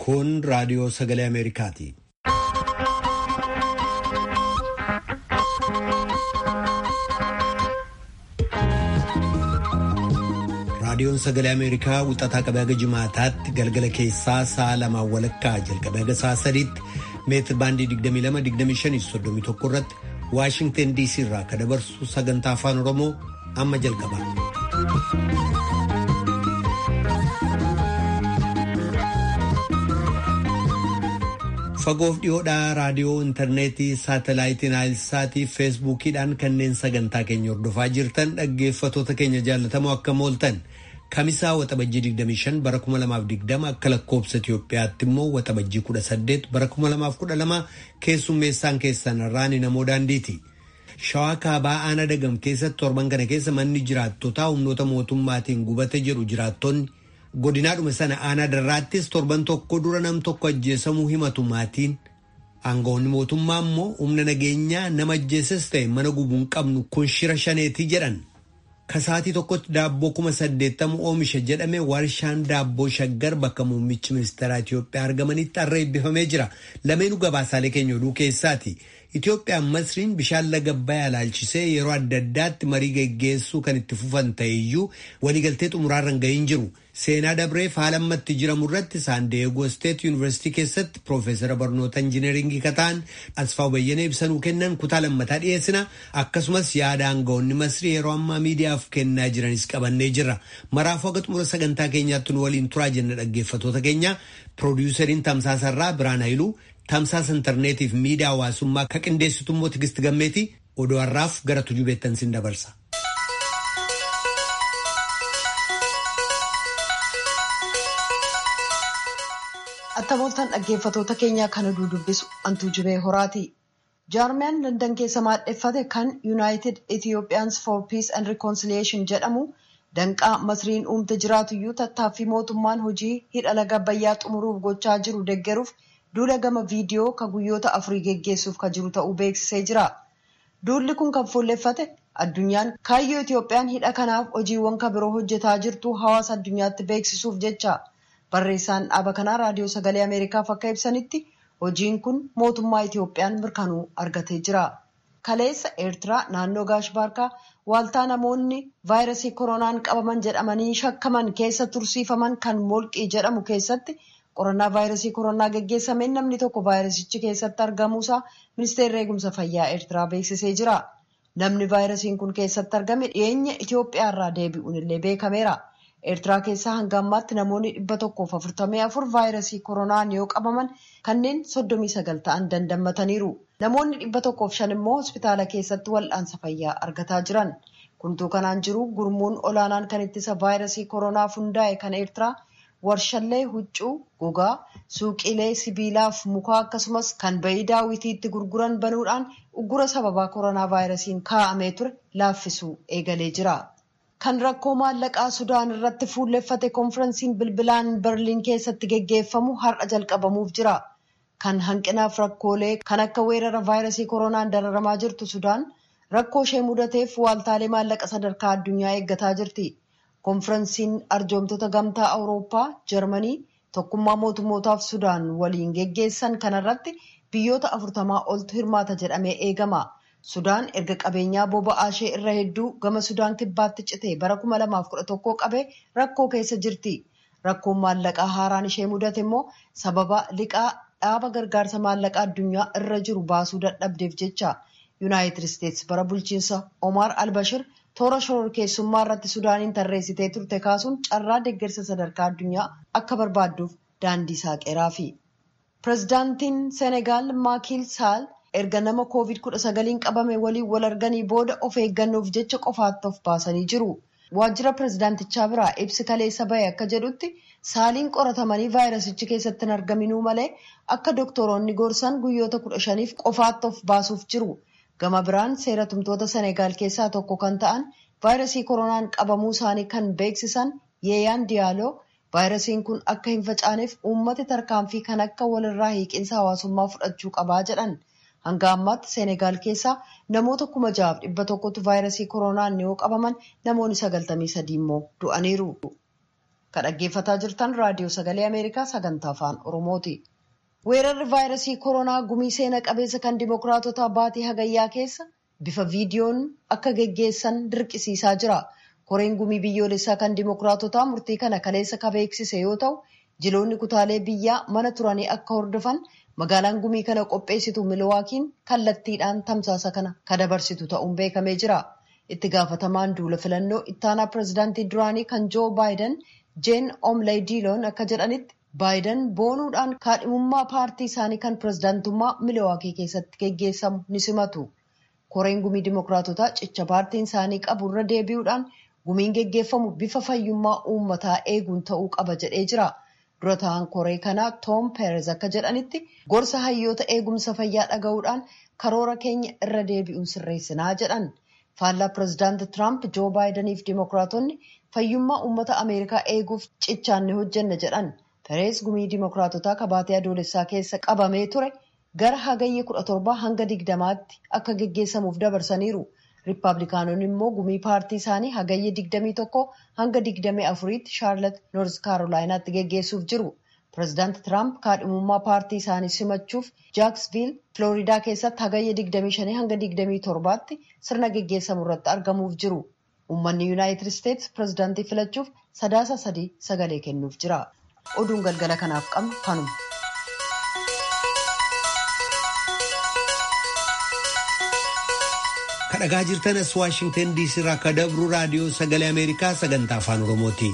Kun raadiyoo sagalee Ameerikaati. Raadiyoon sagalee Ameerikaa wixataa qabee haga jimaataatti galgala keessaa sa'a lamaan walakkaa jalqabee haga sa'a sadiitti meetir baandii 22-25-31 irratti Waashingtan DC irraa kan dabarsu sagantaa afaan Oromoo amma jalqaba. Fagoof dhiyoodhaa raadiyoo intarneetii saatalaayitii naayilsaatii feesbuukiidhaan kanneen sagantaa keenya hordofaa jirtan dhaggeeffatoota keenya jaallatamoo akkam ooltan kamisaa waxabajjii 25 bara 2020 akka lakkoobsa Itoophiyaatti immoo waxabajjii 18 bara 2012 keessummeessaan keessan irraan namoo daandiiti. Shawaa kaabaa aanaa dagam keessatti torban kana keessa manni jiraattotaa humnoota mootummaatiin gubate jedhu jiraattonni. godinaadhuma sana aanaa darraattis torban tokko dura nam tokko ajjeesamuu himatu maatiin aangawoonni mootummaa immoo humna nageenyaa nama ajjeesas ta'e mana gubuu hin qabnu kun shira shaneetii jedhan kasaatii tokkotti daabboo kuma saddeettamu oomisha jedhame warshaan daabboo shaggar bakka muummichi ministeeraa Itoophiyaa argamanitti har'a eebbifamee jira lameenuu gabaasaalee keenya oduu keessaati. Itoophiyaan Masriin bishaan laga Abbayyaa ilaalchisee yeroo adda addaatti marii geggeessuu kan itti fufan ta'eyyuu waliigaltee xumuraarra hin gahin jiru. Seenaa Dabreef haala ammatti jiramu irratti Saandeegoo Steet Yuunivarsiitii keessatti Piroofeesara barnoota injineeringii kataan Asfaaw Bayyanee ibsanuu kennan kutaa lammataa dhiyeessina. Akkasumas yaada aangawoonni Masrii yeroo ammaa miidiyaaf kennaa jiranis qabannee jirra. Maraafuu haga xumura sagantaa keenyaatti nu waliin turaa jenna dhaggeeffatoota keenya. Piroodiwusariin Tamsaasarraa Biraan Hayiluu tamsaasa intarneetiif miidiyaa hawaasummaa ka qindeessitu immoo Tigist Gammeeti odoo har'aaf gara tujubeettan sin dabarsa. Attamooltaan dhaggeeffatoota keenyaa kana dubbisu antuu jibee horaati. Jaarmiyaan Landan keessa maadheffate kan United Ethiopians for Peace and Reconciliation jedhamu danqaa masriin uumte jiraatuyyuu tattaaffii mootummaan hojii hidha laga Abbayyaa xumuruuf gochaa jiru deggeruuf duula gama viidiyoo ka guyyoota afurii geggeessuuf ka jiru ta'uu beeksisee jira. Duulli kun kan fuulleffate addunyaan kaayyoo Itoophiyaan hidha kanaaf hojiiwwan ka biroo hojjetaa jirtu hawaasa addunyaatti beeksisuuf jecha. Barreessaan dhaaba kanaa raadiyoo sagalee Ameerikaaf akka ibsanitti hojiin kun mootummaa Itoophiyaan mirkanuu argatee jira. Kaleessa Eertiraa naannoo Gaashbaarkaa waaltaa namoonni vaayirasii koronaan qabaman jedhamanii shakkaman keessa tursiifaman kan molqii jedhamu keessatti qorannaa vaayirasii koronaa geggeessameen namni tokko vaayirasichi keessatti argamuusaa ministeerri eegumsa fayyaa Eertiraa beeksisee jira. Namni vaayirasiin kun keessatti argame dhiyeenya Itoophiyaa irraa deebi'uun illee beekameera. Eertiraa keessaa hanga ammaatti namoonni dhibba tokkoof afurtamii afur vaayirasii koronaan yoo qabaman kanneen soddomii sagal ta'an dandammataniiru. Namoonni dhibba tokkoof shan immoo hospitaala keessatti wal'aansa fayyaa argataa jiran. Kuntuu kanaan jiru gurmuun olaanaan kan ittisa vaayirasii koronaaf hundaa'e kan Eertiraa warshallee huccuu, gogaa, suuqiilee sibiilaaf mukaa akkasumas kan bayii daawwitiitti gurguran banuudhaan uggura sababaa koronaa vaayirasiin kaa'amee ture laaffisuu eegalee jira. Kan rakkoo maallaqaa Sudaan irratti fuulleffate konferensiin bilbilaan Berliin keessatti geggeeffamu har'a jalqabamuuf jira. Kan hanqinaaf rakkoolee kan akka weerara vaayirasii koronaan dararamaa jirtu Sudaan rakkoo ishee mudateef waaltaalee maallaqa sadarkaa addunyaa eeggataa jirti. Konferensiin arjoomtoota gamtaa Awurooppaa, Jarmanii, tokkummaa mootummootaaf Sudaan waliin geggeessan kanarratti biyyoota afurtamaa oltu hirmaata jedhamee eegama. Sudaan erga qabeenyaa boba'aa ishee irra hedduu gama Sudaan kibbaatti cite bara 2011 qabee rakkoo keessa jirti. Rakkoon maallaqaa haaraan ishee mudate immoo sababa liqaa dhaaba gargaarsa maallaqaa addunyaa irra jiru baasuu dadhabdeef jecha. Yuunaayitid Isteetsi bara bulchiinsa Omar Albashir toora shororkeessummaa irratti Sudaaniin tarreessitee turte kaasuun carraa deeggarsa sadarkaa addunyaa akka barbaadduuf daandii saaqeeraafi. Pireezidaantiin Senegaal Maakiil Saal erga nama koovid kudha sagaliin qabame waliin wal arganii booda of eeggannoof jecha qofaatti of baasanii jiru. Waajjira pireezidaantichaa biraa ibsi kaleessa bahe akka jedhutti saaliin qoratamanii vaayirasichi keessatti hin argaminuu malee akka doktoroonni gorsan guyyoota kudha shaniif qofaatti of baasuuf jiru. Gama biraan seera tumtoota Senegaal keessaa tokko kan ta'an vaayirasii koronaan qabamuu isaanii kan beeksisan Yeeyaan Diyaaloo vaayirasiin kun akka hin facaaneef uummati tarkaanfii kan akka walirraa hiiqinsa hawaasummaa fudhachuu qabaa jedhan. Hanga ammaatti Seenegaal keessaa namoota kuma jahaaf dhibba tokkotu vaayirasii koronaan yoo qabaman namoonni sagaltamii sadii immoo du'aniiru. Kan dhaggeeffataa jirtan raadiyoo sagalee Ameerikaa sagantaa afaan Oromooti. Weerarri vaayirasii koronaa gumii seena qabeessa kan dimokiraatotaa baatii hagayyaa keessa bifa viidiyoon akka geggeessan dirqisiisaa jira. Koreen gumii biyyoolessaa kan dimokiraatotaa murtii kana kaleessa ka beeksise yoo ta'u, jiloonni kutaalee biyyaa mana turanii akka hordofan magaalaan gumii kana qopheessitu milwaakiin kallattiidhaan tamsaasa kana ka dabarsitu ta'uun beekamee jira. Itti gaafatamaan duula filannoo ittaanaa pireezidaantii duraanii kan joo baayiden jeen omlay diiloon akka jedhanitti baayiden boonuudhaan kaadhimummaa paartii isaanii kan pireezidaantummaa miliwaakii keessatti geggeessamu ni simatu. Koreen gumii dimokiraatotaa cicha paartiin isaanii qabu irra deebi'uudhaan gumiin geggeeffamu bifa fayyummaa uummataa eeguun ta'uu qaba jedhee jira. Dura ta'an koree kanaa Toom Peerez akka jedhanitti gorsa hayyoota eegumsa fayyaa dhaga'uudhaan karoora keenya irra deebi'uun sirreessinaa jedhan. Faallaa pireezidaanti Tiraamp Joo Baayidaniif dimokiraatonni fayyummaa uummata Ameerikaa eeguuf cichaan ni hojjenna jedhan. Peerez gumii dimokiraatotaa kabaatee adoolessaa keessa qabamee ture gara hagayya kudha torbaa hanga digdamaatti akka geggeessamuuf dabarsaniiru. Riippaabilikaanonni immoo gumii paartii isaanii hagayya digdamii tokko hanga digdamii afuriitti shaarlat noorz kaarolaayinaatti geggeessuuf jiru. Pireezidaanti Tiraamp kaadhimummaa paartii isaanii simachuuf jaaksviil Filooriidaa keessatti hagayya digdamii shanii hanga digdamii torbaatti sirna geggeessamu irratti argamuuf jiru. Uummanni Yuunaayitid Isteetsi pireezidaantii filachuuf sadaasa sadii sagalee kennuuf jira. Oduun galgala kanaaf qabnu kanuma. kadhagaa jirtan as waashingtan diisii irraa akka dabru raadiyoo sagalee ameerikaa sagantaa afaan oromooti.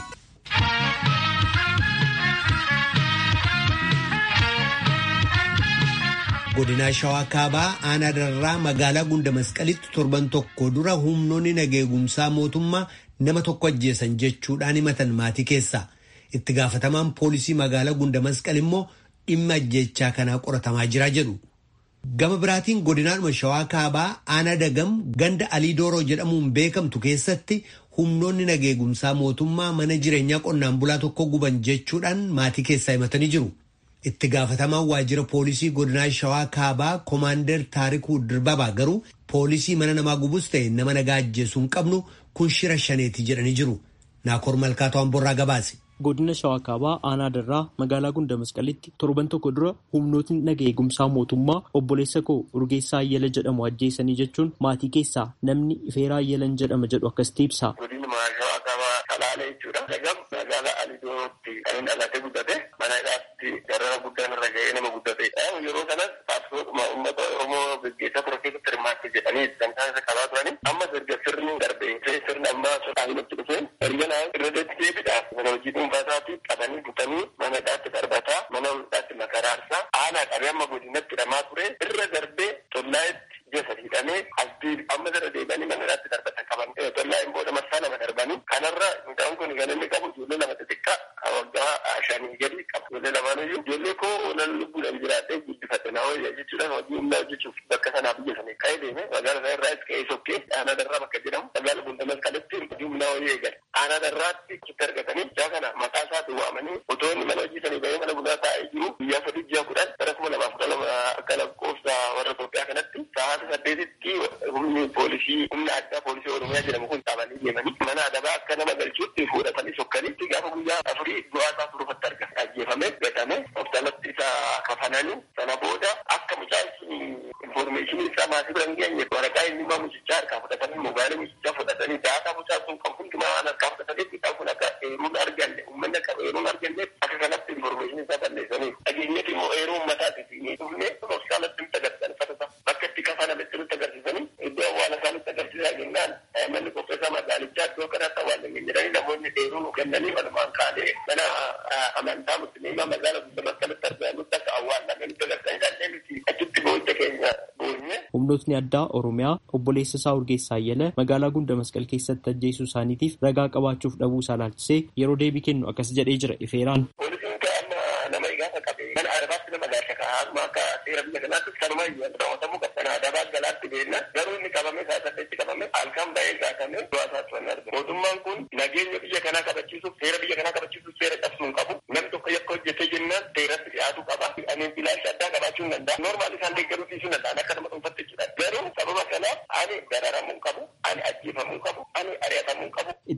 godinaa shawaa kaabaa aanaa darraa magaalaa gunda masqalitti torban tokko dura humnoonni nageegumsaa mootummaa nama tokko ajjeesan jechuudhaan himatan maatii keessa itti gaafatamaan poolisii magaalaa gunda masqal immoo dhimma ajjeechaa kanaa qoratamaa jira jedhu. Gama biraatiin godinaadhuma shawaa kaabaa aanaa dagam ganda alii dooroo jedhamuun beekamtu keessatti humnoonni nageegumsaa mootummaa mana jireenyaa qonnaan bulaa tokko guban jechuudhaan maatii keessaa himatanii jiru. Itti gaafatamaan waajjira poolisii godinaa shawaa kaabaa koomaandar taarikuu dirbabaa garuu poolisii mana namaa gubus ta'e nama nagaa ajjeesuu hin qabnu kun shira shaneeti jedhanii jiru. Naakoor Malkaatoo Amborraa gabaase. godina shawaa kaabaa aanaa darraa magaalaa gunda masqalitti torban tokko dura humnootni naga eegumsaa mootummaa obboleessa koo urgeessaa ayyala jedhamu ajjeesanii jechuun maatii keessaa namni ifeeraa ayyalan jedhama jedhu akkasitti ibsa. godina shawaa kaabaa salaalee jechuudha. dagam magaalaa alidootti kan inni dhalatee guddate mana hidhaatti darara guddaan irra ga'ee nama guddate. yeroo kanas paartisootuma uummata oromoo gaggeessaa ture keessatti hirmaatte jedhanii kan isaan isa qabaa turani amma erga sirni darbe sirni ammaa sodaanumatti dhufe erga naa irra deetti deebidha. hojii dhuunfaasaatti qabanii butanii mana hidhaatti darbataa mana hidhaatti makaraarsaa aanaa qabee amma godinatti hidhamaa ture irra darbee tollaayetti jasa hidhamee asbii amma irra deebi'anii mana hidhaatti darbatan qaban tollaayeen booda marsaa lama darbanii kanarra mucaan kun kan inni qabu ijoollee lama xixiqqaa waggaa shanii gadi qaba ijoollee lamaaniyyuu ijoollee koo olan lubbuudhaan jiraadhee guddifadhe naa wayya jechuudhaan hojii humnaa hojjechuuf bakka sanaa biyya sanii ka'ee deeme magaalaa isaa irraas ka'ee sokkee aanaa darraa bakka jedhamu magaalaa gundamas kalatti hojii humnaa wayya eegale aanaa darraatti achitti argatanii jaa kana maqaa isaatti waamanii otoo inni mana hojii sanii bahee mana bunaa taa'ee jiru guyyaa sadii ji'a kudhan bara kuma lamaaf kudha lama akka lakkoofsa warra Itoophiyaa kanatti sa'aata saddeetitti humni poolisii humna addaa poolisii oromiyaa jedhamu kun qabanii deemanii mana adabaa akka nama galchuutti fuudhatanii sokkanitti gaafa guyyaa afurii du'aa isaa turufatti argame ajjeefame gatame hospitaalatti isa kafananii sana booda akka mucaan sun informeeshinii isaa maatii bira hin geenye waraqaa eenyummaa mucichaa harkaa fudhatanii mobaayilii mucichaa fudhatanii daataa mucaa sun kan hundumaa waan harkaa fudhatanitti mucaan kun akka eeruun arganne uummanni akka eeruun arganne akka kanatti informeeshinii isaa balleessanii dhageenyatti immoo eeruu uummataati ni dhufne hospitaalatti nutti agarsiisan bakka itti kafanamitti nutti agarsiisanii iddoo awwaala isaa nutti agarsiisaa jennaan manni qopheessaa magaalichaa iddoo kanatti awwaalame jedhanii namoonni eeruu nu kennanii walumaan kaanee mana amantaa musliimaa magaalaa guddaa maskalatti argamutti akka awwaalame nutti agarsiisanii dandeenye miti achitti booda keenya boonye. Humnootni addaa Oromiyaa obboleessa isaa Urgeessaa Ayyala magaalaa Gunda Masqal keessatti ajjeesuu isaaniitiif ragaa qabaachuuf dhabuu isaa laalchisee yeroo deebii kennu akkas jedhee jira Ifeeraan. Poolisiin amma nama gaafa qabe mana adabaatti nama gaasha kaa'aa akka seera biyya kanaatti sanuma raawwatamuu qaba. Sana adabaa galaatti beenna garuu inni qabame isaa saddeetti qabame halkan ba'ee gaafame du'aa isaatti waan argamu. Mootummaan kun nageenya biyya kanaa kabachiisuuf seera biyya kanaa kabachiisuuf seera cabsuu hin qabu. Namni tokko yakka hojjetee jennaan seeratti dhiyaatu qaba. Ani bilaansha addaa qabaachuu hin danda'a. Noormaali isaan deeggaruu dhiisuu danda'an akka nama dhuunfatti jechuudha. Garuu sababa kanaaf ani dararamuu qabu, ani ajjeefamuu qabu, ani ari'atamuu qabu.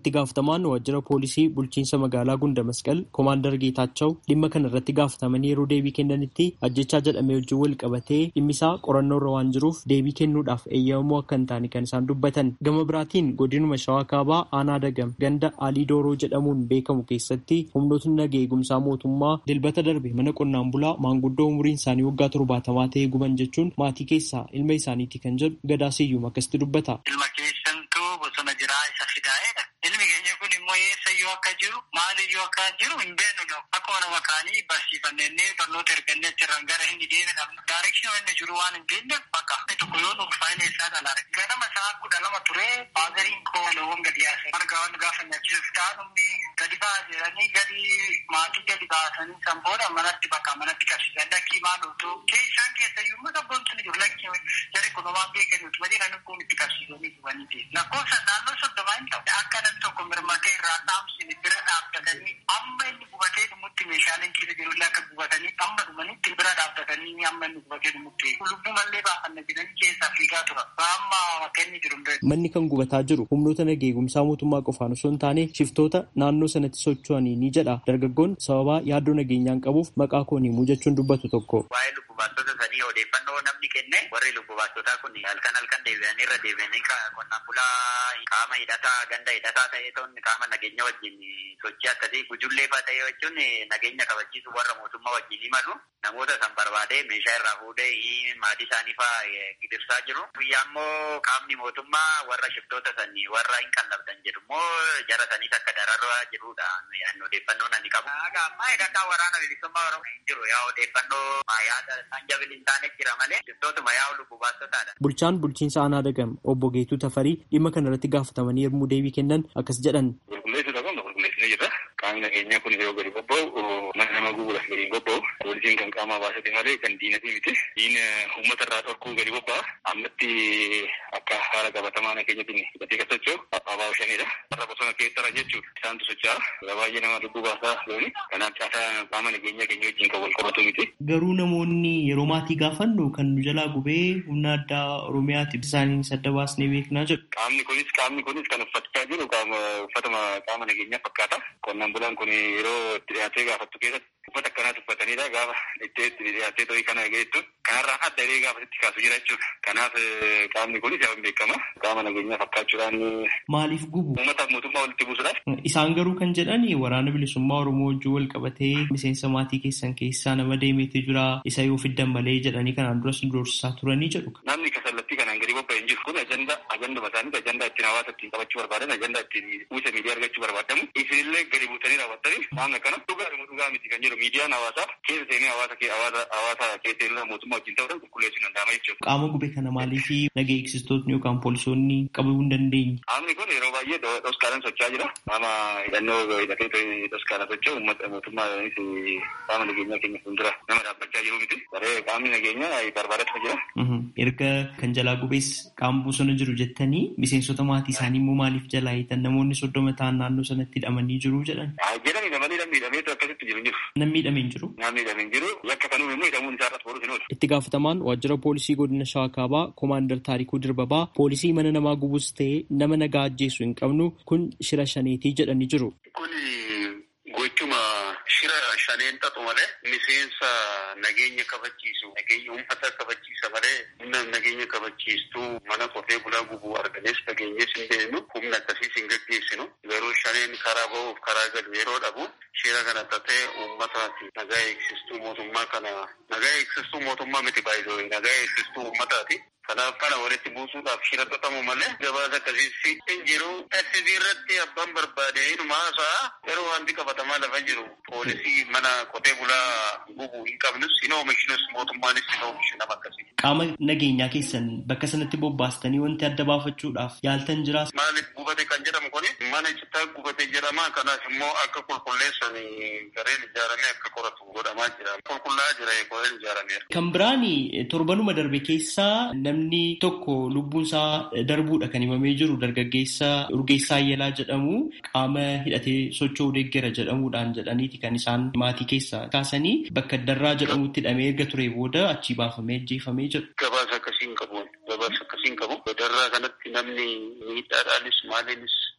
Itti gaafatamaan waajjira poolisii bulchiinsa magaalaa Gunda Masqal Koomaandar Geetaachoo dhimma kana irratti gaafatamanii yeroo deebii kennanitti ajjechaa jedhamee wajjin wal qabatee dhimmisaa qorannoo irra waan jiruuf deebii kennuudhaaf eeyyamamoo akka hin taane kan isaan dubbatan. Gama biraatiin godinuma Shawaa Kaabaa Aanaa Dagam ganda Alii Dooroo jedhamuun beekamu keessatti humnootni nageenya eegumsaa mootummaa dilbata darbe mana qonnaan bulaa maanguddoo umuriin isaanii waggaa torbaatamaa ta'ee guban jechuun maatii keessaa ilma isaaniiti kan jedhu gadaa siyyuum akkasitti dubbata. Ilma keessantuu bosona jiraa isa fidaa'edha. Ilmi keenya kun immoo eessa iyyuu akka jiru maal iyyuu akka jiru hin beeknu dha. Akkuma nama kaanii barsiifannee barnoota ergannee achirraan gara inni deebiin Daarekshinii inni jiru waan hin beekneef bakka inni tokko yoo nuuf faayina isaa dhalaare. Ganama isaa kudha lama ture baazariin koo loowwan gadi yaase. Marga waan gaafa nyaachuuf taa'umni gadi ba'a jedhanii gadi maatii gadi baasanii san booda manatti bakka manatti qabsiisan lakkii maal utuu kee isaan keessa iyyuu immoo sabboon sun jiru lakkii jari kun waan beekan nuti malee namni kun itti qabsiisanii dhufanii ta'e. Lakkoofsa naannoo soddomaa hin ta'u. Akka namni tokko mirmatee irraa dhaamsine bira dhaabbatanii amma inni gubatee dhumutti meeshaaleen keessa jirullee akka gubatanii amma dhumanitti bira dhaabbatanii amma inni gubatee dhumutti lubbuu mallee baafanna jedhanii keessaa fiigaa tura. Amma akka inni jiru hin Manni kan gubataa jiru humnoota nageenya eegumsaa mootummaa qofaan osoo hin taane shiftoota naannoo sanatti socho'anii ni jedha. Dargaggoon sababaa yaaddoo nageenyaan qabuuf maqaa koon himuu jechuun dubbatu tokko. Waa'ee lubbu baastota sanii odeeffannoo namni kenne warri lubbu baastotaa kun halkan halkan deebi'anii irra deebi'anii qonnaan bulaa qaama hidhataa ganda hidhataa ta'ee ta'uun qaama nageenya wajjin sochii akkasii gujullee fa'aa ta'ee jechuun nageenya kabachiisu warra mootummaa wajjin imalu namoota san barbaadee meeshaa irraa fuudhee maatii isaanii fa'aa gidirsaa jiru. Guyyaa immoo qaamni mootummaa warra shiftoota sanii warra hin qallabdan jedhu immoo jara saniis akka dararraa jirudha. Odeeffannoon ani qabu. Ammaa hidhataa waraana bilisummaa Oromoo hin jiru yaa odeeffannoo yaada isaan jabili hin taane jira malee shiftootuma yaa lubbu baastotaadha. Bulchaan bulchiinsa aanaa dagam obbo Geetuu Tafarii dhimma kana irratti gaafatamanii yommuu deebii kennan akkas jedhan. Qulqulleessuudha kun qulqulleessinee jirra. Qaamni nageenyaa kun yeroo gadi bobba'u mana nama gubuudhaaf gadi bobba'u poolisiin kan qaamaa baasate malee kan diinatii miti. Diina uummata irraa dhorkuu gadi bobba'a. Ammatti akka haala qabatamaa nageenyatiin hidhatee kan socho'u abbaa shanidha. Warra bosona keessarra jechuudha. Isaantu socho'a. Baay'ee nama lubbuu baasaa looni. Kanaaf caasaa qaama nageenyaa keenya wajjin kan wal qabatu miti. Garuu namoonni yeroo maatii gaafannu kan nu jalaa gubee humna addaa Oromiyaati isaaniin sadda baasnee beeknaa jedhu. Qaamni kunis qaamni kunis kan uffachaa jiru uffatuma qaama nageenyaa fakkaata. Qonnaan bulaan kun yeroo itti dhiyaatee gaafattu keessatti uffata akkanaas uffatanidha gaafa itti dhiyaatee ta'ii kana geettu kanarraa adda illee gaafa itti kaasu jira jechuudha. Kanaaf qaamni kunis yaa beekama. Qaama nageenyaa fakkaachuudhaan. Maaliif gubu? Uummataaf mootummaa walitti buusuudhaaf. Isaan garuu kan jedhan waraana bilisummaa Oromoo wajjin wal qabatee miseensa maatii keessan keessaa nama deemeetu jira isa yoo fiddan malee jedhanii kanaan duras doorsisaa turanii jedhu. Namni kasallattii kanaan gadi bobba'e hin jiru kun ajanda ajanduma isaanii ajanda ittiin hawaasa ittiin qabachuu barbaadan ajanda ittiin uwwisa miidiyaa argachuu barbaadamu isinillee gadi buutanii raawwattanii waan akkana dhugaa dhugaa miti kan jedhu miidiyaan hawaasaa keessa seenee hawaasa hawaasa hawaasa keessa illee mootummaa wajjin ta'uudhaan qulqulleessuun danda'ama jechuudha. Qaama gube kana maaliif nagaa eegsistootni yookaan poolisoonni qabuu hin dandeenye? Qaamni kun yeroo baay'ee dhoskaalaan socho'aa jira. Qaama hidhannoo hidhatee dhoskaalaan socho'u uummata mootummaanis qaama nageenyaa keenya fuuldura nama dhaabbachaa jiru miti. Baree qaamni nageenyaa barbaadatu jira. Erga kan jalaa gubees qaama bosona jiru jettanii miseensota maatii isaanii immoo maaliif jalaa hiitan namoonni soddoma ta'an naannoo sanatti hidhamanii jiru jedhan. Jedhanii namanii namni hidhameetu akkasitti jiru jiru. Namni hidhamee hin jiru. Namni hidhamee hin jiru. Yakka kanuun immoo hidhamuun isaa irratti boruuf hin oolu. Itti gaafatamaan waajjira poolisii godina Shawaa Kaabaa Koomaandar Taarikuu Dirbabaa poolisii mana namaa gubus ta'ee nama nagaa ajjeesu hin qabnu kun shira shaneetii jedhanii jiru. Kun gochuma shira shaneen xaxu malee miseensa nageenya kabachiisu nageenya uummata kabachiisa malee humna nageenya kabachiistuu mana qotee bulaa gubuu arganees nageenyees hin beeknu humna akkasiis hin gaggeessinu garuu shaneen karaa ba'uuf karaa galu yeroo dhabu shira kana xaxee uummataati nagaa eegsistuu mootummaa kana nagaa eegsistuu mootummaa miti baay'ee nagaa eegsistuu uummataati. Kanaaf kana walitti buusuudhaaf shira xaxamu malee gabaasa akkasiis hin jiru. SSB irratti abbaan barbaade inuma haasa'a yeroo wanti qabatamaa lafa jiru poolisii mana qotee bulaa gubuu hin qabnus hin oomishnus mootummaanis hin oomishu nama akkasii. Qaama nageenyaa keessan bakka sanatti bobbaastanii wanti adda baafachuudhaaf yaaltan jiraas. Maaliif gubate kan jedhamu kuni mana citaa gubate jedhama kanaaf immoo akka qulqulleessan gareen ijaaramee akka qoratu godhamaa jira. Qulqullaa'aa jira gareen ijaarameera. Kan biraan torbanuma darbe keessaa namni tokko lubbuun isaa darbuudha kan himamee jiru dargaggeessa Urgeessaa Ayyalaa jedhamu qaama hidhatee socho'uu deeggera jedhamuudhaan jedhaniiti kan isaan maatii keessaa kaasanii bakka darraa jedhamutti hidhamee erga ture booda achii baafamee ajjeefamee jedhu. Gabaasa akkasiin qabu. Gabaasa akkasiin qabu. Darraa kanatti namni miidhaadhaanis maaliinis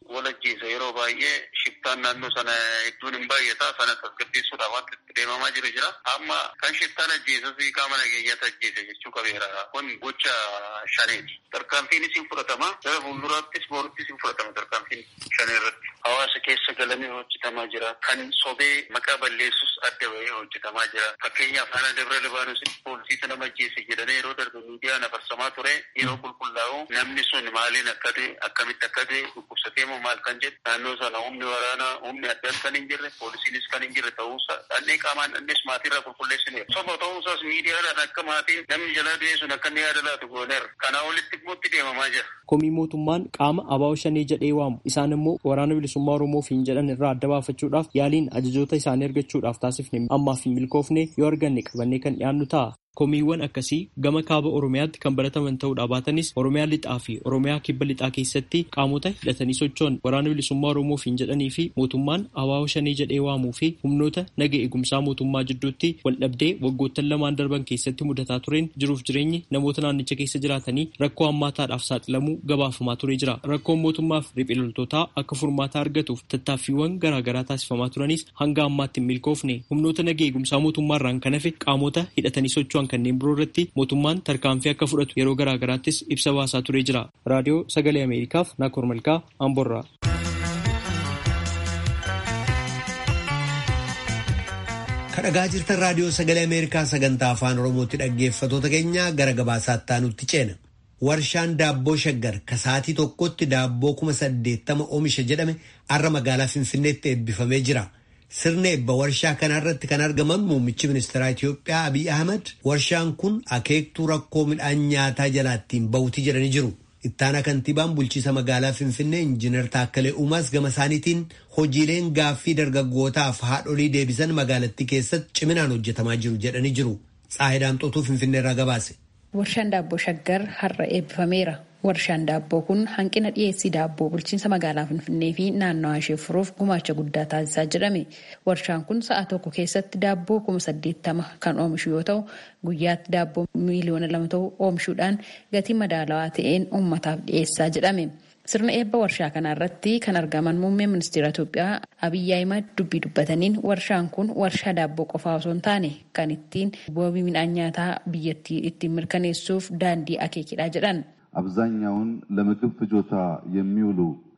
wal ajjeesa yeroo baay'ee shiftaan naannoo sana hedduun hin baay'ata sana tasgabbeessuudhaaf wanti itti deemamaa jiru jira. Amma kan shiftaan ajjeesas qaama nageenyaatti ajjeese jechuu qabeera. Kun gocha shaneeti. Tarkaanfiinis hin fudhatama. Gara fuulduraattis booruttis hin fudhatama tarkaanfiin shanee irratti. Hawaasa keessa galanii hojjetamaa jira. Kan sobee maqaa balleessus adda bahee hojjetamaa jira. Fakkeenyaaf haala Dabra Libaanoositti poolisiitu nama ajjeese jedhanii yeroo darbe miidiyaan afarsamaa ture yeroo qulqullaa'u namni sun maaliin akka ta'e akkamitti akka ta'e dhukkubsatee moo maal kan jedhu naannoo sana humni waraanaa humni addaan kan hin jirre poolisiinis kan hin jirre ta'uusaa dhannee qaamaan dhannees maatiirraa qulqulleessineera. Soba ta'uusaas miidiyaadhaan akka maatii namni jalaa du'e sun akka inni yaada laatu gooneera. Kanaa olitti immoo deemamaa jira. Komii mootummaan qaama abaa'oo shanee jedhee waamu isaan immoo waraana bilisummaa Oromoof hin jedhan irraa adda baafachuudhaaf yaaliin ajajoota isaanii argachuudhaaf taasifne ammaaf hin milkoofne yoo arganne qabannee kan dhiyaannu ta'a. Komiiwwan akkasii gama kaaba Oromiyaatti kan barataman ta'uudhaa baatanis Oromiyaa lixaa fi Oromiyaa kibba lixaa keessatti qaamota hidhatanii socho'an waraana bilisummaa Oromoof hin jedhanii fi mootummaan abaa'oo shanee jedhee waamuu fi humnoota naga eegumsaa mootummaa jidduutti waldhabdee waggoottan lamaan darban keessatti mudataa tureen jiruuf jireenyi namoota naannicha keessa jiraatanii rakkoo hammaataadhaaf saaxilamuu gabaafamaa turee jira. Rakkoon mootummaaf riphee loltootaa akka furmaata argatuuf tattaaffiiwwan garaagaraa taasifamaa turanis hanga ammaatti hin milkoofne humnoota naga eegumsaa mootummaarraan kan hafe qaamota hidhatanii socho'an kanneen biroo irratti mootummaan tarkaanfii akka fudhatu yeroo garaa garaattis ibsa baasaa turee jira. Raadiyoo Sagalee Ameerikaaf Naakoor Malkaa Amborraa. Kadhagaa jirtan raadiyoo Sagalee Ameerikaa sagantaa afaan Oromootti dhaggeeffatoota keenya gara gabaasaatti aanutti ceena. Warshaan daabboo shaggar ka sa'aatii tokkotti daabboo kuma saddeettama oomisha jedhame har'a magaalaa Finfinneetti eebbifamee jira. Sirna eebba warshaa kanarratti kan argaman muummichi ministeeraa Itiyoophiyaa Abiy Ahmad warshaan kun akeektuu rakkoo midhaan nyaataa jalaattiin bahuti jedhanii jiru. Ittaana kantiibaan bulchiisa magaalaa Finfinnee Injiinar Taakkalee Uumaas gama isaaniitiin hojiileen gaaffii dargaggootaaf haadholii deebisan magaalattii keessatti ciminaan hojjetamaa jiru jedhanii jiru. Tsaayidaamxootuu Finfinneerraa gabaase. Warshaan daabboo shaggar har'a eebbifameera. Warshaan daabboo kun hanqina dhiyeessii daabboo bulchiinsa magaalaa Finfinnee fi naannawaa ishee furuuf gumaacha guddaa taasisaa jedhame. Warshaan kun sa'a tokko keessatti daabboo kuma saddeettama kan oomishu yoo ta'u, guyyaatti daabboo miiliyoona lama ta'u oomishuudhaan gatii madaalawaa ta'een uummataaf dhiyeessaa jedhame. Sirna eebba warshaa kana irratti kan argaman muummeen ministeera Itoophiyaa Abiyyi Ahimad dubbii dubbataniin warshaan kun warshaa daabboo qofaa osoo hin taane kan ittiin wabii midhaan nyaataa biyyattii ittiin mirkaneessuuf daandii akeekidha jedhan. አብዛኛውን ለምግብ ፍጆታ የሚውሉ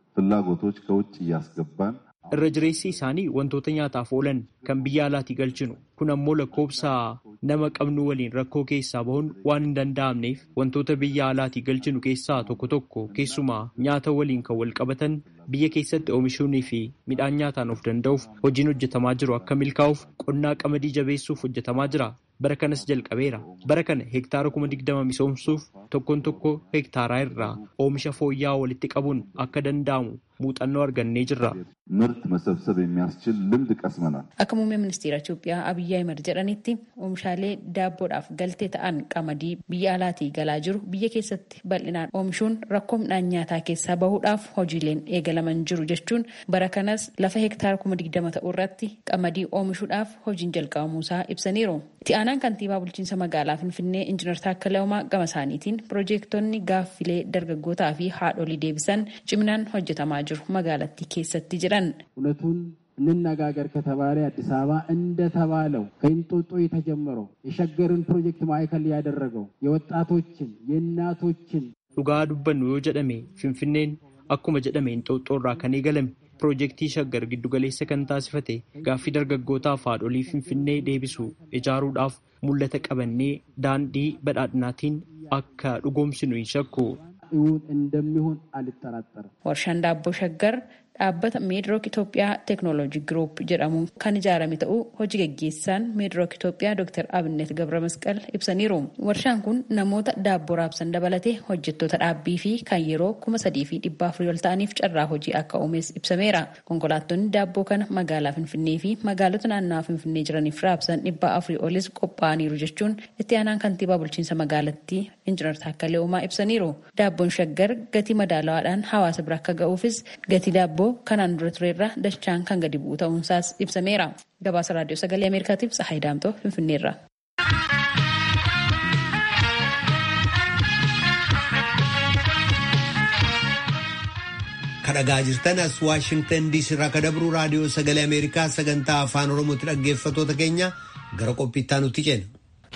ፍላጎቶች ከውጭ እያስገባን irra jireessi isaanii wantoota nyaataaf oolan kan biyya alaatii galchinu kun ammoo lakkoobsa nama qabnu waliin rakkoo keessaa bahuun waan hin danda'amneef wantoota biyya alaatii galchinu keessaa tokko tokko keessumaa nyaata waliin kan wal qabatan biyya keessatti oomishuunii fi midhaan nyaataan of danda'uuf hojiin hojjetamaa jiru akka milkaa'uuf qonnaa qamadii jabeessuuf hojjetamaa jira. bara kanas jalqabeera bara kana hektaara kuma digdama misoomsuuf tokkoon tokko hektaaraa irraa oomisha fooyya'aa walitti qabuun akka danda'amu muuxannoo argannee jirra. ምርት መሰብሰብ የሚያስችል ልምድ ቀስመናል። Akka muummee ministeera Itoophiyaa Abiyyi Ahimad jedhanitti oomishaalee daabboodhaaf galtee ta'an qamadii biyya alaatii galaa jiru biyya keessatti bal'inaan oomishuun rakkoo midhaan nyaataa keessaa bahuudhaaf hojiileen eegalaman jiru jechuun bara kanas lafa hektaara kuma digdama ta'u irratti qamadii oomishuudhaaf hojiin jalqabamuusaa ibsaniiru. Itti aanaan kantiibaa bulchiinsa magaalaa Finfinnee Injiinar Taakkalaa Uumaa gama isaaniitiin piroojeektonni gaaffilee dargaggootaa fi haadholii deebisan ciminaan hojjetamaa jiru magaalattii keessatti jedhan. እውነቱን እንነጋገር ከተባለ አዲስ አበባ እንደተባለው ከእንጦጦ የተጀመረው የሸገርን ፕሮጀክት ማዕከል ያደረገው የወጣቶችን የእናቶችን Dhugaa dubbannu yoo jedhame Finfinneen akkuma jedhame Inxooxxoo irraa kan eegalame piroojeektii shaggar giddugaleessa kan taasifate gaaffii dargaggootaaf haadholii Finfinnee deebisu ijaaruudhaaf mul'ata qabannee daandii badhaadhinaatiin akka dhugoomsinu hin shakku. እውን እንደሚሆን አልጠራጠርም። Warshaan daabboo shaggar dhaabbata meedrook Itoophiyaa teeknooloojii giruup jedhamuun kan ijaarame ta'uu hojii gaggeessaan meedrook Itoophiyaa Dr. Abinnet Gabra Masqal ibsaniiru. Warshaan kun namoota daabboo raabsan dabalatee hojjettoota dhaabbii fi kan yeroo kuma sadii fi dhibba afurii ol ta'aniif carraa hojii akka uumes ibsameera. Konkolaattonni daabboo kana magaalaa Finfinnee fi magaalota naannawaa Finfinnee jiraniif raabsan dhibba afurii olis qophaa'aniiru jechuun itti aanaan kantiibaa bulchiinsa magaalattii Injiinar Taakkalee Uumaa ibsaniiru. Daabboon shaggar gatii madaalawaadhaan hawaasa bira akka ga'uufis gatii daabboo kanaan dura tureerra dachaan kan gadi bu'u ta'uunsaas ibsameera. Gabaasa raadiyoo sagalee Ameerikaatiif Tsahaay Daamtoo Finfinneerra. kadhagaa jirtan as waashingtan diisii irraa kadabru raadiyoo sagalee ameerikaa sagantaa afaan oromootti dhaggeeffatoota keenya gara qophiittaa nutti ceena.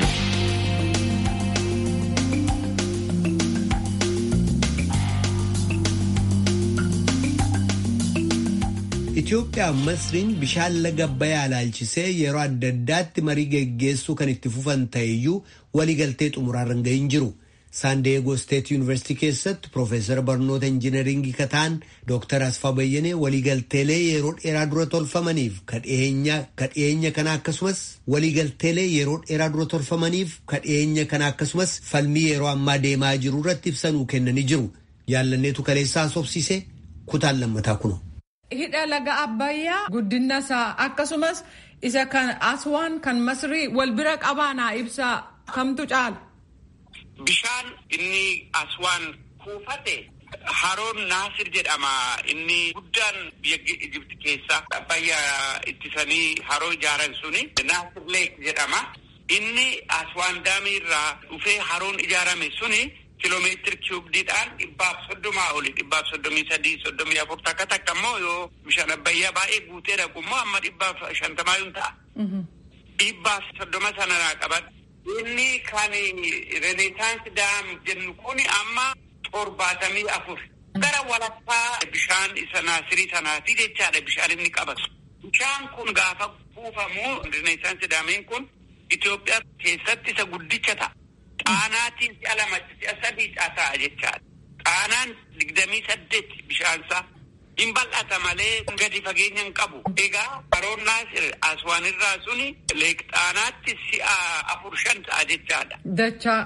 Itoophiyaa fi Masriin bishaan laga Abbayyaa ilaalchisee yeroo adda addaatti marii geggeessuu kan itti fufan ta'eyyuu waliigaltee xumuraarra hin gahin jiru. Saandeegoo Steet Yuunivarsiitii keessatti Profeesar barnoota injinaringii kataan Dr. Asfaa Bayyanee waliigalteelee yeroo dheeraa dura tolfamaniif kadhiyeenya kana akkasumas waliigalteelee yeroo dheeraa dura tolfamaniif kadhiyeenya kana akkasumas falmii yeroo ammaa deemaa jiru irratti ibsanuu kennanii jiru. Yaallanneetu kaleessaa sobsiise kutaan lammataa kuno. Hidha laga Abbayyaa guddina isaa akkasumas isa kan Aswaan kan Masrii wal bira qabaanaa ibsaa kamtu caala. Bishaan inni Aswaan kuufate haroon Naasir jedhama. Inni guddaan biyya Ijipti keessa Abbayyaa ittisanii haroo ijaaran suni Naasir Leek jedhama. Inni Aswaan daamii irraa dhufee haroon ijaarame suni kiloomeetiri kiiyubdiidhaan dhibbaaf soddomaa oli dhibbaaf soddomii sadii soddomii afur takka takka immoo yoo bishaan abbayyaa baay'ee guutee dhaqu immoo amma dhibbaaf shantamaa yoo ta'a. Dhibbaaf soddoma sanarraa qaban. Inni kan renesaansi daam jennu kun amma torbaatamii afur. Gara walakkaa bishaan isa naasirii sanaati jechaadha bishaan inni qabatu. Bishaan kun gaafa kuufamu renesaansi daamiin kun Itoophiyaa keessatti isa guddicha ta'a. Xaanaatiin si'a lama si'a sadii ta'a jechaadha. Xaanaan digdamii saddeet bishaansaa hin bal'ata malee gadi fageenya hin qabu. Egaa haroon naasir aswaan irraa suni leek xaanaatti si'a afur shan ta'a jechaadha. Dachaa.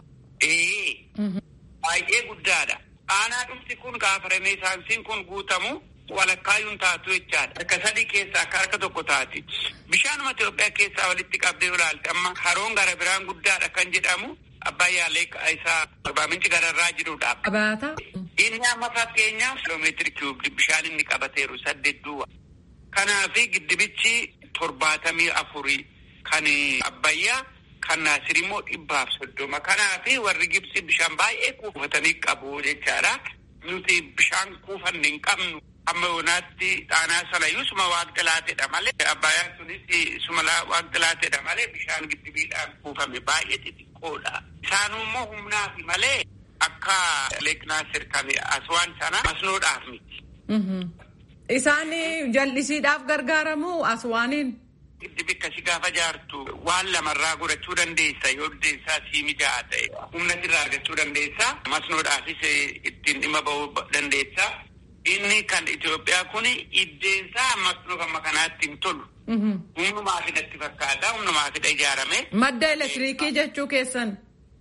Ee. Baay'ee guddaadha. Xaanaa dhufti kun gaafa renesaansiin kun guutamu walakkaayyuun taatu jechaadha. Harka sadii keessaa akka harka tokko taati. Bishaanuma Itoophiyaa keessaa walitti qabdee ilaalte amma haroon gara biraan guddaadha kan jedhamu Abbayyaa leeka isaa arbaa minci gararraa jirudha. Qabaata. Inni amma fakkeenyaaf kiloomeetiri kiiyubii bishaan inni qabateeru saddeet duwwa. Kanaafi giddibichi torbaatamii afurii kan Abbayyaa kan Naasir immoo dhibbaaf soddoma. Kanaafi warri Gibsi bishaan baay'ee kuufatanii qabu jechaadha. Nuti bishaan kuufanne hin qabnu. Amma yoonaatti xaanaa salayyuu suma waaqxilaateedha malee Abbayyaan sunis suma waaqxilaateedha malee bishaan giddibiidhaan kuufame baay'ee xixiqqoodha. Isaanuu immoo humnaaf malee akka Leek Naasir kan Aswaan sana masnoodhaaf miti. Isaan jallisiidhaaf gargaaramu Aswaaniin. Giddibi akkasii gaafa jaartu waan lamarraa godhachuu dandeessa yoo dandeessaa sii mijaa'aa ta'e humna sirraa argachuu dandeessa masnoodhaafis ittiin dhimma ba'uu dandeessa. Inni kan Itoophiyaa kun iddeensaa masnoo amma kanaatti hin tolu. Humnumaa fidatti fakkaata. Humnumaa fida ijaarame. Madda elektiriikii jechuu keessan.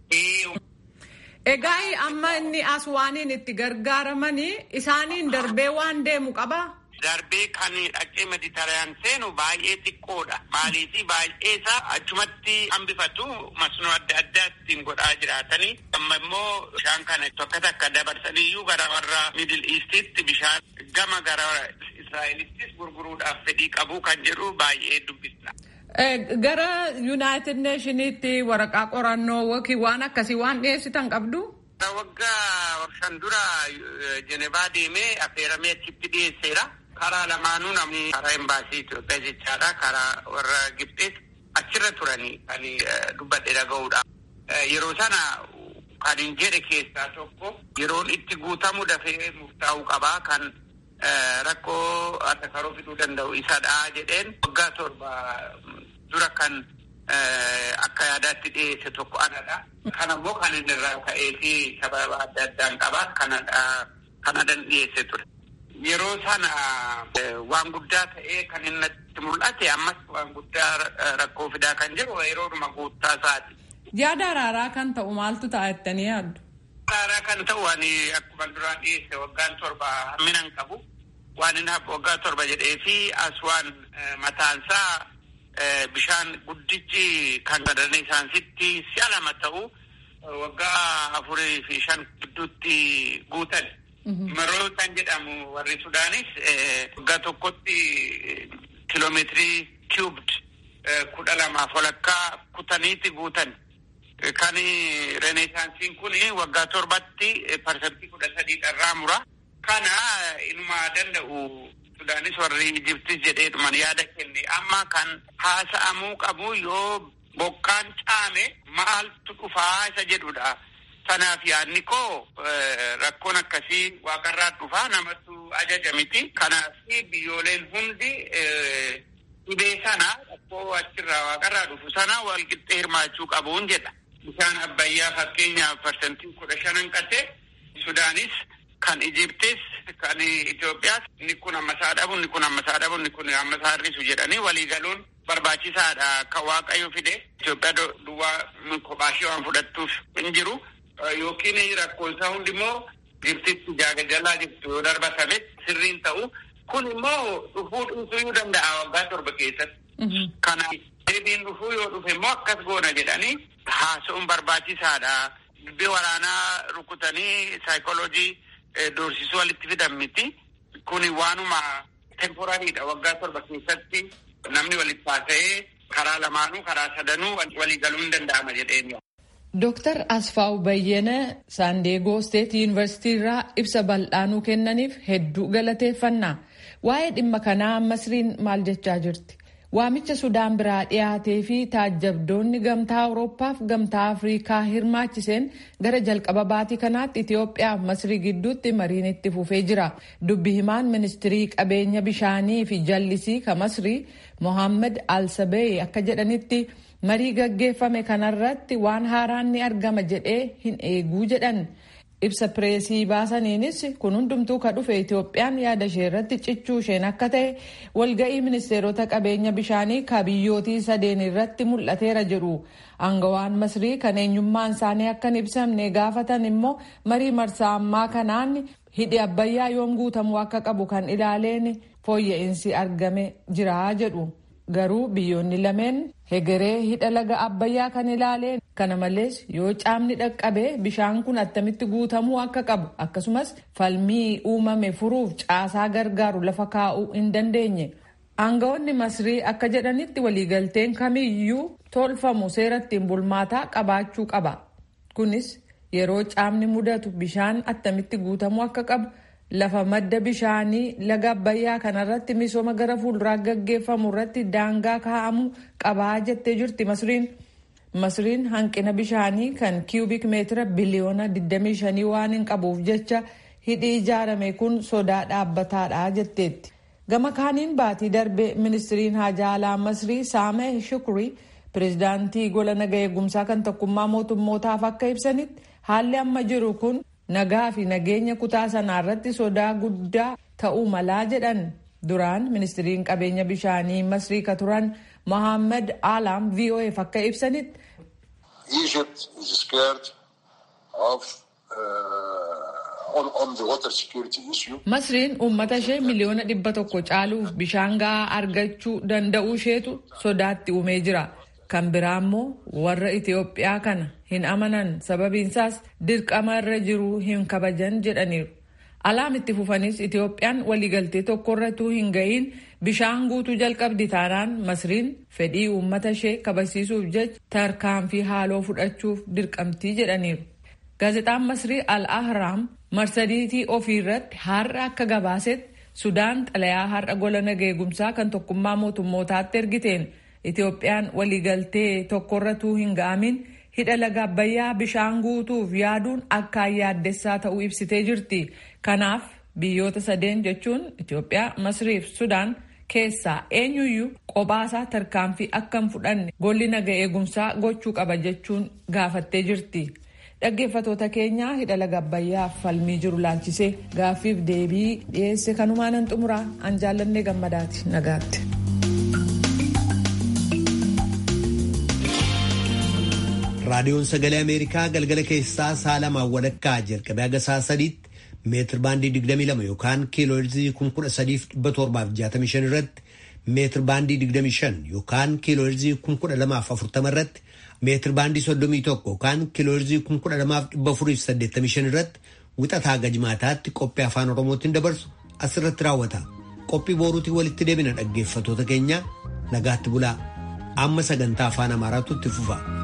Egaa amma inni aswaaniin itti gargaaramanii isaaniin darbee waan deemu qabaa? Darbee kan dhaqee mediteraan seenu baay'ee xiqqoodha. Maaliif baay'ee isaa achumatti hambifatu masnoo adda addaa ittiin godhaa jiraatanii. Amma immoo bishaan kana tokko takka dabarsaniyyuu gara warra Middle Eastitti bishaan gama gara Israa'elittis gurguruudhaaf fedhii qabu kan jedhu baay'ee dubbisna. Gara Yuunaayitid Neeshiniitti waraqaa qorannoo yookiin waan akkasii waan dhiyeessitan qabdu? Waggaa shan dura Jenevaa deemee affeeramee achitti dhiyeesseera. Karaa lamaanuu namni karaa embaasii Itoophiyaa jechaadha. Karaa warra Gibxees achirra turanii kan dubbadhe dhaga'uudha. Yeroo sana kan hin jedhe keessaa tokko yeroon itti guutamu dafee murtaa'uu qabaa kan rakkoo adda karoo fiduu danda'u isadha jedheen waggaa torba dura kan akka yaadaatti dhiyeesse tokko anadha. Kana immoo kan inni irraa ka'ee fi sababa adda addaan qabaa kanadan dhiyeesse ture. Yeroo sana waan guddaa ta'ee kan inni itti mul'ate ammas waan guddaa rakkoo fidaa kan jiru yeroodhuma guuttaa isaati. Yaada araaraa kan ta'u maaltu ta'a jettanii yaaddu? Araaraa kan ta'u ani akkuma duraan dhiyeesse waggaan torba hammina hin qabu. Waan inni waggaa torba jedhee fi aswaan mataansaa bishaan guddichi kan sadarne isaansitti si'a lama ta'u waggaa afurii fi shan gidduutti guutan. Maroo kan jedhamu warri Sudaanis waggaa tokkotti kiloomeetirii kiiyubd kudha lamaaf walakkaa kutaniiti guutan. Kan renesaansiin kun waggaa torbatti parsantii kudha sadii irraa mura. Kana inuma danda'u Sudaanis warri Ijiptis jedheedhuman yaada kenne amma kan haasa'amuu qabu yoo bokkaan caame maaltu dhufaa isa jedhudha. Kanaaf yaadni koo rakkoon akkasii waaqarraa dhufaa namatu ajaja miti. Kanaaf biyyooleen hundi dhibee sana rakkoo achirraa waaqarraa dhufu sana walqixxee hirmaachuu qabuun jedha. Bishaan Abbayyaa fakkeenyaaf parsantii kudha shanan qate Sudaanis kan Ijiptis kan Itoophiyaas inni kun ammasaa dhabu inni kun ammasaa dhabu inni kun ammasaa hir'isu jedhanii waliigaluun barbaachisaadha kan waaqayyo fide Itoophiyaa duwwaa kophaashee waan fudhattuuf hin jiru. Yookiin rakkoonsaa hundi immoo Ijiptitti jaagajalaa jirtu yoo darbatame sirriin ta'u kun immoo dhufuu dhiisuu danda'a waggaa torba keessatti. Kana deebiin dhufuu yoo dhufe immoo akkas goona jedhanii haasa'uun barbaachisaadha. Dubbii waraanaa rukutanii saayikooloojii doorsisuu walitti fidan miti. Kuni waanuma temporariidha waggaa torba keessatti namni walitti haasa'ee karaa lamaanuu karaa sadanuu waliigaluu hin danda'ama jedheen. Dooktar Asfaaw Bayyana Saandeegoo Steet Yuunivarsiitii irraa ibsa bal'aanuu kennaniif hedduu galateeffannaa. Waa'ee dhimma kanaa Masriin maal jechaa jirti? Waamicha Sudaan biraa dhiyaatee fi taajjabdoonni gamtaa Awurooppaaf gamtaa Afrikaa hirmaachiseen gara jalqaba baatii kanaatti Itoophiyaa fi Masrii gidduutti mariin itti fufee jira. Dubbi himaan ministirii qabeenya bishaanii fi jallisii ka Masrii Mohaammed Alsabee akka jedhanitti marii gaggeeffame kanarratti waan haaraan ni argama jedhee hin eeguu jedhan. ibsa pireesii baasaniinis kun hundumtuu ka dhufe Itoophiyaan yaada ishee irratti cichuu isheen akka ta'e walga'ii ministeerota qabeenya bishaanii ka biyyootii sadeen irratti mul'ateera jedhu aangawaan masrii kan eenyummaan isaanii akka hin ibsamne gaafatan immoo marii marsaa ammaa kanaan hidhi abbayyaa yoom guutamuu akka qabu kan ilaaleen fooyya'insi argame jira jedhu. garuu biyyoonni lameen hegeree hidha laga abbayyaa kan ilaaleen kana malees yoo caamni dhaqqabee bishaan kun attamitti guutamuu akka qabu akkasumas falmii uumame furuuf caasaa gargaaru lafa kaa'uu hin dandeenye aangawoonni masrii akka jedhanitti waliigalteen kamiyyuu tolfamu seera ittiin bulmaataa qabaachuu qaba kunis yeroo caamni mudatu bishaan attamitti guutamuu akka qabu lafa madda bishaanii laga abbayyaa kanarratti misooma gara fuulduraa gaggeeffamu irratti daangaa kaa'amuu qabaa jettee jirti masriin. masriin hanqina bishaanii kan kiiyubik meetira biliyoona 25 waan hin qabuuf jecha hidhi ijaarame kun sodaa dhaabbataadha jetteetti. gama kaaniin baatii darbe ministiriin haajaa alaa masrii saameh shukrii pireezidaantii gola naga eegumsaa kan tokkummaa mootummootaaf akka ibsanitti haalli amma jiru kun. nagaa fi nageenya kutaa sanaa irratti sodaa guddaa ta'uu malaa jedhan duraan ministiriin qabeenya bishaanii masrii ka turan mohaammed alam vof akka ibsanitti. Egypt is scared of uh, on, on the water security issue. Masriin uummata ishee miliyoona dhibba tokko caaluuf bishaan gahaa argachuu danda'uu isheetu sodaatti uumee jira. kan biraa immoo warra Itoophiyaa kana hin amanan sababiinsaas dirqama irra jiru hin kabajan jedhaniiru. Alaam itti fufanis Itoophiyaan waliigaltee tokkorratuu hin ga'iin bishaan guutuu jalqabdi taanaan Masriin fedhii uummata ishee kabajsiisuuf jecha tarkaanfii haaloo fudhachuuf dirqamtii jedhaniiru. Gaazexaan Masrii Al-Ahraam marsadiitii ofii irratti har'a akka gabaasetti Sudaan xalayaa har'a gola naga eegumsaa kan tokkummaa mootummootaatti ergiteen Itoophiyaan waliigaltee tokkorratuu hin ga'amin hidha laga abbayyaa bishaan guutuuf yaaduun akkaan yaaddessaa ta'uu ibsitee jirti. Kanaaf biyyoota sadeen jechuun Itoophiyaa, Masrii fi Sudaan keessaa eenyuyyuu qophaasaa tarkaanfii akka hin fudhanne golli naga eegumsaa gochuu qaba jechuun gaafattee jirti. Dhaggeeffatoota keenyaa hidha laga abbayyaa falmii jiru laalchisee gaaffiif deebii dhiyeesse kanumaanan xumuraa an jaallannee gammadaati nagaatti. raadiyoon sagalee ameerikaa galgala keessaa sa'a lamaan walakkaa jalqabee haga sa'a sadiitti meetir baandii 22 yookaan kiilooherzii 13,765 irratti meetir baandii 25 yookaan kiilooherzii 1240 irratti meetir baandii 31 yookaan kiilooherzii 12,485 irratti wixataa gajmaataatti qophii afaan oromootiin dabarsu asirratti raawwata. Qophii boruutiin walitti deebina dhaggeeffatoota keenya nagaatti bulaa amma sagantaa afaan amaaraatu itti fufa.